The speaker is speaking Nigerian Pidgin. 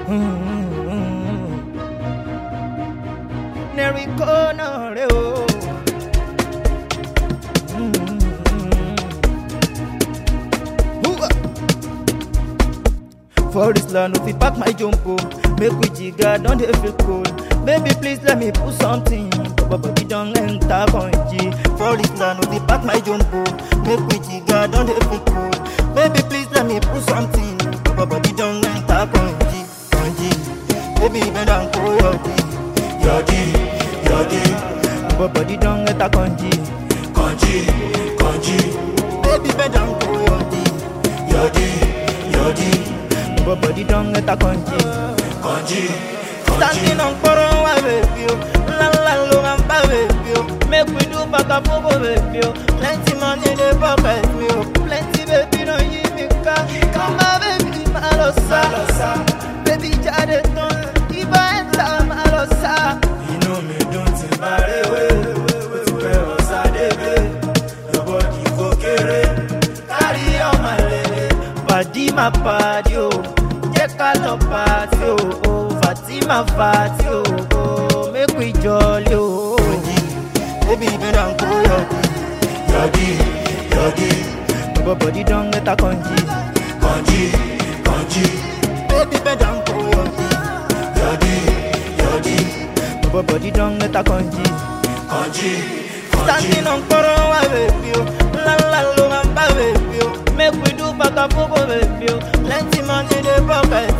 Nerico náà rè o. For this land, if we pack my jumbo, make we jigga, don't dey feel cold. Baby, please let me put something. Baba body don't enter conji. For this land, if we pack my jumbo, make we jigga, don't dey feel cold. Baby, please let me put something. Baba body don't enter conji, conji. Baby, bend down, go yodi, yodi, yodi. Baba body don't enter conji, conji, conji. Baby, bend down, go yodi, yodi, yodi. But body don't get a conji Conji Standing on koro wa baby oh La la lo amba baby oh Make we do baka popo baby oh Plenty money in the pocket me oh Plenty baby no yi mi ka Come on baby malosa Baby jade ton Iba enta malosa Inú mi dùn tí n bá rí wé, ó ti pẹ́ ọ̀sá débé. Your body go kéré, kárí ọmọ lélẹ̀. Pàdí ma pàdí o Jẹ́ ká lọ pàtí o o Fatima fàtí o o Make we jolly o Baby bend down go yodi Yọ̀dí, yọ̀dí, Baba body don get a conji kànjí, kànjí. Baby bend down go yodi Yọ̀dí, yọ̀dí, Baba body don get a conji kànjí, kànjí. Standing on koro wa baby o La la lo amba baby o Make we do baka popo baby o Plenty money in the pocket